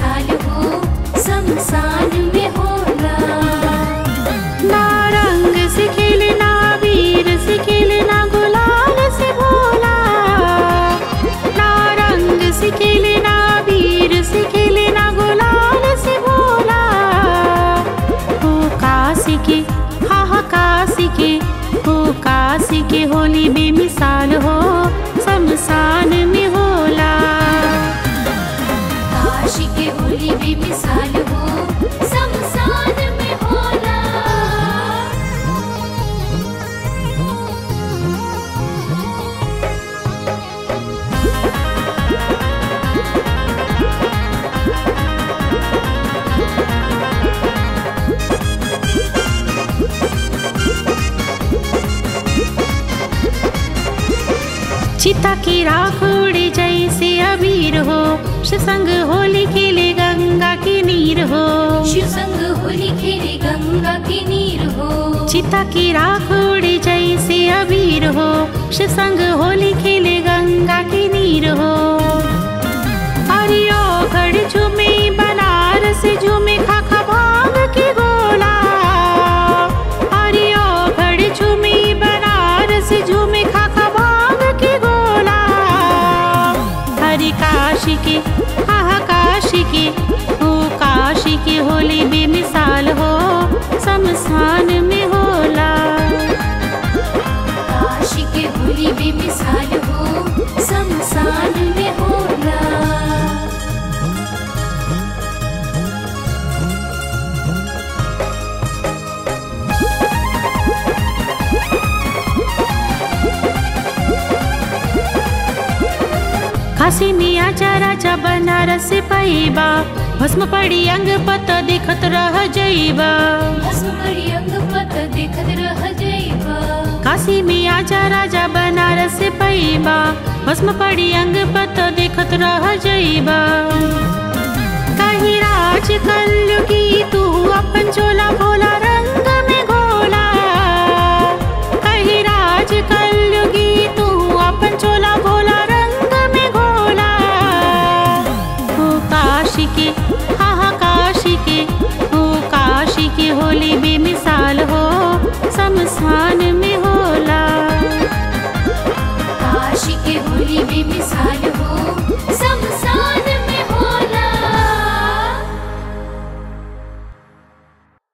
बेमिसाल हो शमशान में होला ना रंग से खेले ना वीर से खेले ना गुलाल से भोला ना रंग से खेले ना वीर से खेले ना गुलाल से भोला हो काशी के हा हा काशी के हो काशी के होली बेमिसाल हो शमशान में होला काशी के होली बेमिसाल हो शमशान में होला चिता की राख उड़े जैसे अबीर हो संग होली खेले गंगा की नीर हो शिव संग होली खेले गंगा के नीर हो चिता की राख उड़े जैसे अबीर हो संग होली खेले गंगा की नीर हो हरियो घड़ झूमे बनारस झूमे खाखा भांग की गोला हरियो घड़ झूमे बनारस झूमे खाखा भांग की गोला हरि काशी के हा काशी के हो काशी की होली बेमिसाल हो शमशान में होला काशी के होली बेमिसाल हो शमशान में होला काशी में आजा राजा बनारस से पैबा भस्म पड़ी अंग पत दिखत रह जइबा भस्म पड़ी अंग पत देखत रह जइबा काशी में आजा राजा बनारस से पैबा भस्म पड़ी अंग पत दिखत रह जइबा कहीं राज कल की तू अपन चोला भोला रंग में घोला कहीं राज कल